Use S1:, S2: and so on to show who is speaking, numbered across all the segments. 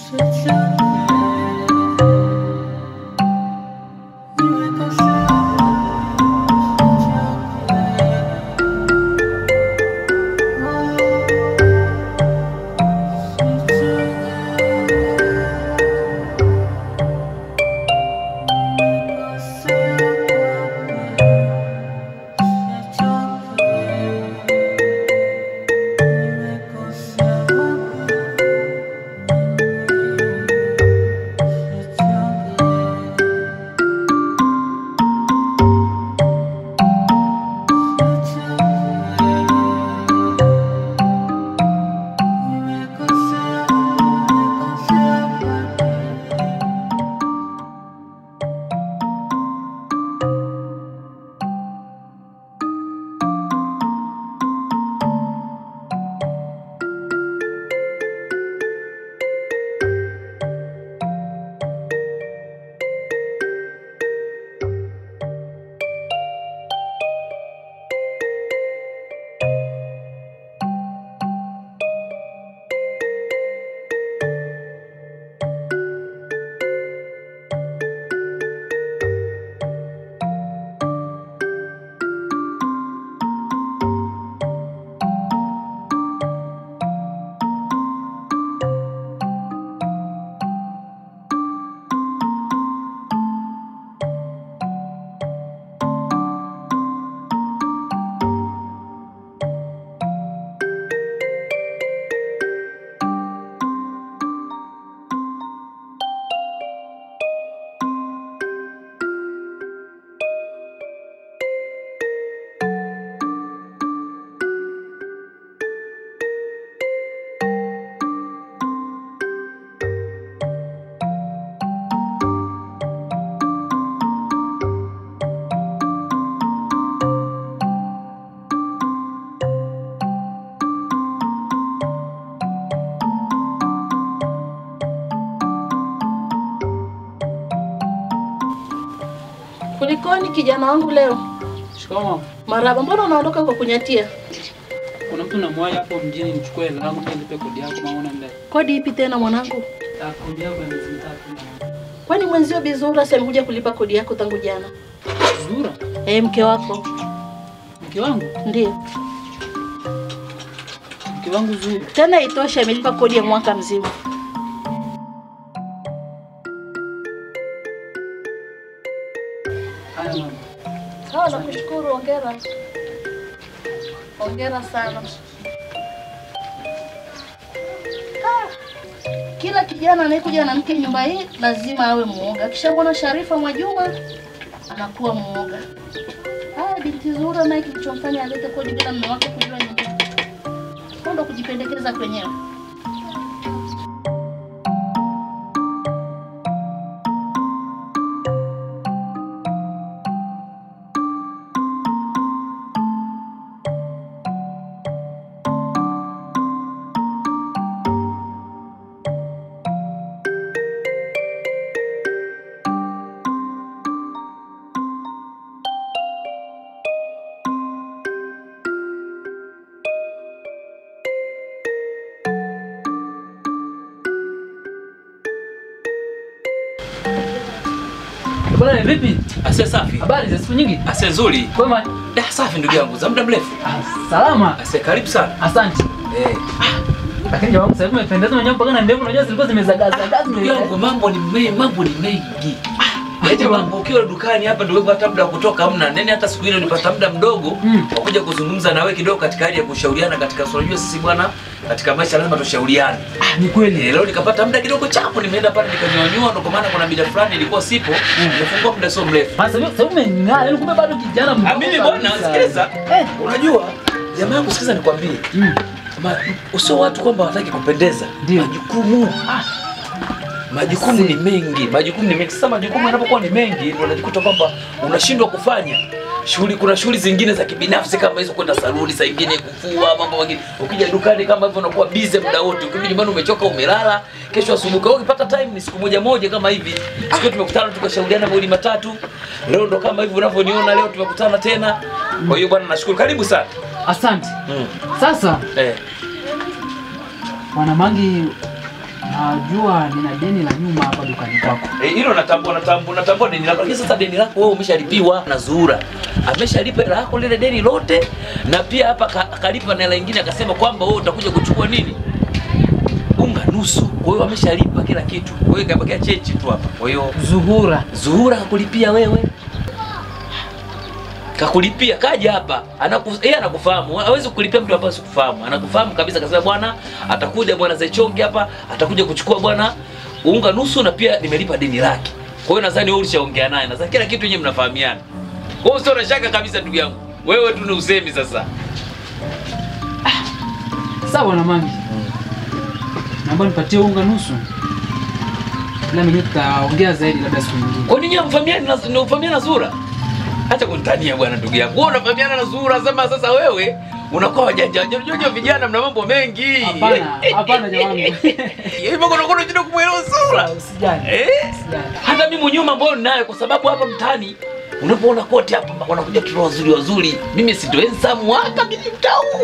S1: Kulikoni kijana wangu leo?
S2: Shikamoo.
S1: Maraba, mbona unaondoka kwa kunyatia?
S2: Kuna mtu namwahi hapo mjini nichukue hela yangu pia nilipe kodi yako maana ndani.
S1: Kodi ipi tena mwanangu?
S2: Ah, Kodi yako ya miezi mitatu.
S1: Kwani mwenzio Bizura si amekuja kulipa kodi yako tangu jana?
S2: Zura,
S1: Eh, mke wako
S2: mke wangu,
S1: ndio
S2: mke wangu Zura.
S1: tena, itosha, amelipa kodi ya mwaka mzima.
S2: Haya mama.
S1: Sawa, nakushukuru. Hongera, hongera sana. Ah, Kila kijana anayekuja na mke nyumba hii lazima awe muoga. Akishamwona Sharifa Mwajuma anakuwa muoga. Haya, binti Zura naye kilichomfanya alete kodi bila mume wake kujua nyumba, ndo kujipendekeza kwenyewe.
S2: Bwana vipi?
S3: Ase safi.
S2: Habari za siku nyingi?
S3: Ase nzuri.
S2: Kwema?
S3: Da safi ndugu yangu, za muda mrefu.
S2: Ah, salama.
S3: Ase karibu sana.
S2: Asante.
S3: Eh,
S2: Lakini jamaa sasa hivi umependeza mwenyewe mpaka na ndevu unajua zilikuwa zimezagaa zagaa
S3: ndugu yangu mambo ni mengi, mambo ni mengi. Yaani mambo ukiwa dukani hapa ndio hata muda wa kutoka hamna. Nene hata siku ile nilipata muda mdogo
S2: Mm.
S3: wa kuja kuzungumza na wewe kidogo katika hali ya kushauriana katika swala. Unajua sisi bwana katika maisha lazima tushauriane.
S2: Ah, ni kweli.
S3: Eh, leo nikapata muda kidogo chapo nimeenda pale nikanyonyua ndo kwa maana kuna mida fulani ilikuwa sipo. Nimefungua muda sio mrefu.
S2: Ah, sasa hivi- sasa hivi umeng'aa, yaani kumbe bado kijana mdogo.
S3: Ah, mimi bwana
S2: kabisa.
S3: sikiliza.
S2: Eh.
S3: Unajua jamaa yangu sikiliza nikwambie.
S2: Mm.
S3: Ma, usio watu kwamba wataki kupendeza.
S2: Ndio.
S3: Majukumu.
S2: Ah,
S3: Majukumu ni mengi, majukumu ni mengi. Sasa majukumu yanapokuwa ni mengi, ndio unajikuta kwamba unashindwa kufanya shughuli. Kuna shughuli zingine za kibinafsi kama hizo, kwenda saluni, saa ingine kufua, mambo mengine. Ukija dukani kama hivyo, unakuwa busy muda wote. Ukirudi nyumbani umechoka, umelala. Kesho asubuhi kwa hiyo ukipata time ni siku moja moja kama hivi. Siku hiyo tumekutana tukashauriana mawili matatu. Leo ndo kama hivi unavyoniona, leo tumekutana tena. Kwa hiyo bwana, nashukuru. Karibu sana.
S2: asante.
S3: Mm.
S2: Sasa
S3: Eh.
S2: Bwana Mangi Ah, jua nina deni la nyuma hapa dukani kwako.
S3: Eh, hilo natambua natambua natambua deni lako lakini sasa deni lako wewe umeshalipiwa na Zuhura. Ameshalipa hela yako lile deni lote na pia hapa ka- akalipa na hela nyingine akasema kwamba wewe utakuja kuchukua nini? Unga nusu. Kwa hiyo ameshalipa kila kitu. Kwa hiyo kabakia chechi tu hapa. Kwa hiyo
S2: Zuhura.
S3: Zuhura kakulipia wewe. Kakulipia kaja hapa. Anaku, yeye anakufahamu. Hawezi kukulipia mtu ambaye sikufahamu. Anakufahamu kabisa akasema bwana atakuja bwana Zechonge hapa, atakuja kuchukua bwana unga nusu na pia nimelipa deni lake. Kwa hiyo nadhani wewe ulishaongea naye. Nadhani kila kitu yenyewe mnafahamiana. Kwa hiyo sio na shaka kabisa ndugu yangu. Wewe tu ni usemi sasa.
S2: Sawa na mami. Naomba nipatie unga nusu. Na mimi tutaongea zaidi labda siku nyingine.
S3: Kwa nini hamfahamiani na na ufahamiana na Zuhura? Acha kunitania bwana ndugu yangu. Wewe unafahamiana na Zuhura sema sasa wewe unakuwa wajanja. Unajua vijana mna mambo mengi.
S2: Hapana, hapana jamani.
S3: Hivyo kuna kuna kitu kumwelewa Zuhura.
S2: Usijali.
S3: Eh?
S2: Usijali.
S3: Hata mimi mwenyewe mambo hayo ninayo kwa sababu hapa mtaani unapoona kote hapa wanakuja watoto wazuri wazuri. Mimi si ndo handsome hapa mimi mtau.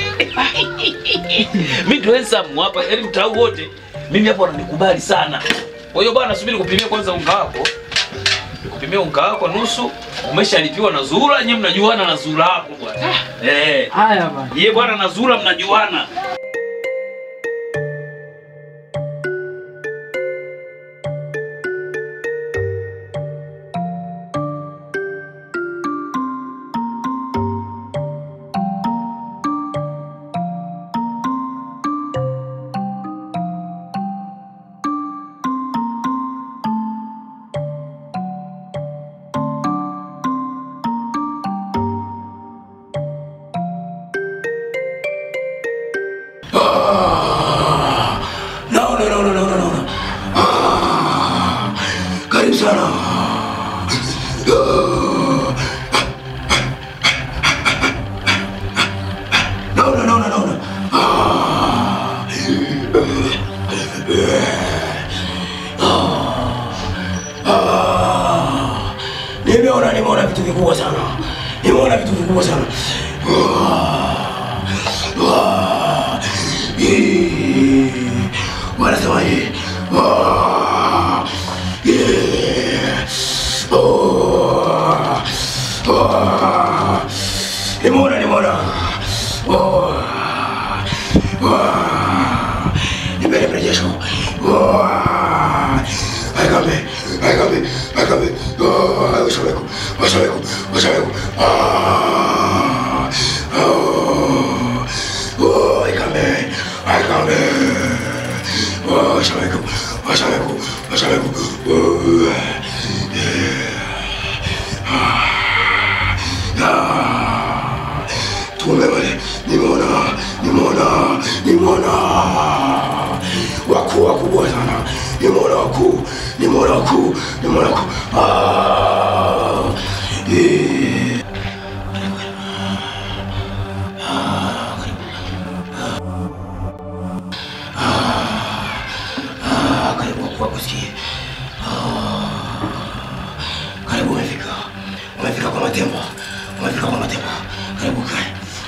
S3: mimi ndo handsome hapa yaani mtau wote. Mimi hapa wananikubali sana. Kwa hiyo bwana subiri kupimia kwanza unga wako. Kupimia unga wako nusu umeshalipiwa na Zuhura, nyinyi mnajuana na Zuhura yako bwana. Eh.
S2: Haya bwana.
S3: Yeye bwana na Zuhura mnajuana.
S4: No, no, no, no, no, no, no. no. Ah, Karibu sana. No, no, no, no, no, no. Ah. Ah. Nimeona, nimeona vitu vikubwa sana. Nimeona vitu vikubwa sana. Ah. Ah. Eh. Wanasemaje? Ah. Yeah. Oh. Ah. Nimeona, nimeona. Oh. Ah. Nipende mrejesho. Ah. Aikambe, aikambe, aikambe. Ah. Washaweku, washaweku, washaweku. Ah. Oh. Oh, aikambe, aikambe. Oh, washaweku, washaweku, washaweku. Oh. Ah. Tume wale, nimeona, nimeona, nimeona wakuu wakubwa sana, nimeona wakuu, nimeona wakuu, nimeona wakuu. Ah. Eh. Ah, karibu wakuu wakusikie. Ah. Karibu umefika, umefika kwa matembo, umefika kwa matembo. Karibu kae.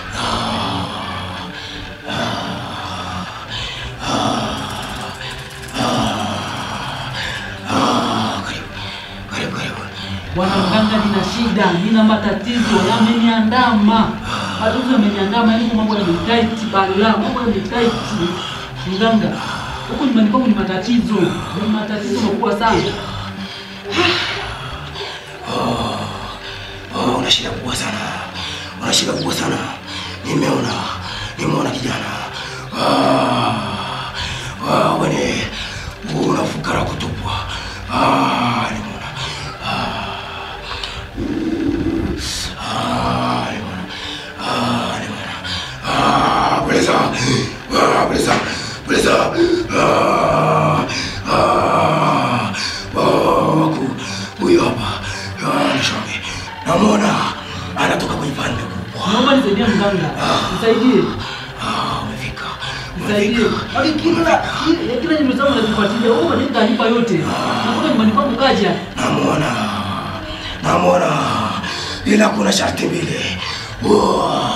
S4: Ah, karibu, karibu, karibu.
S2: Bwana mganga, nina shida, nina matatizo yameniandama. Matatizo yameniandama, yaani mambo yametaiti bala, mambo yametaiti. Mganga, huku nyumbani kwangu ni matatizo, ni matatizo makubwa sana.
S4: Oh, una shida kubwa sana, una shida kubwa sana. Nimeona, nimeona kijana. Ah, ah, wewe una fukara kutupwa. Ah, nimeona. Ah, ah, nimeona. Ah, nimeona. Ah, Beleza, ah, beleza, beleza. Ah, ah, oh, waku, huyu hapa. Ah, nishoge. Namwona anatoka kwenye pande kubwa.
S2: Naomba nisaidie mganga, nisaidie,
S4: Ah, umefika.
S2: nisaidie.
S4: Umefika.
S2: Hadi kila kila kila nyumba zangu nazifuatilia, wewe unanipa taarifa yote. Nakuta nyumbani kwangu kaja.
S4: Namwona, namwona, ila kuna sharti mbili.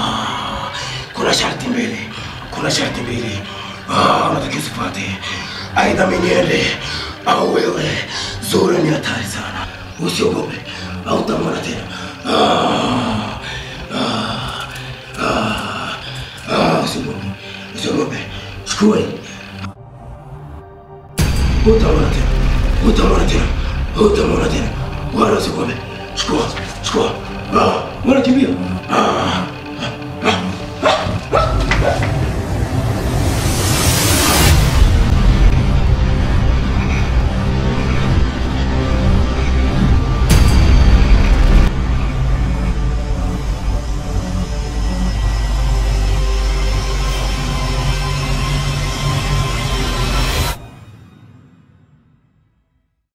S4: Wow. Kuna sharti mbili, kuna sharti mbili. Ah, unatakiwa usifuate. aidha mimi niende au wewe. Zura ni hatari sana, usiogope, hautamwona tena. Ah, ah, ah, ah, usiogope, usiogope, chukua hii. Hutamwona tena, hutamwona tena, hutamwona tena, wala usiogope. Chukua, chukua. Ah, wanakimbia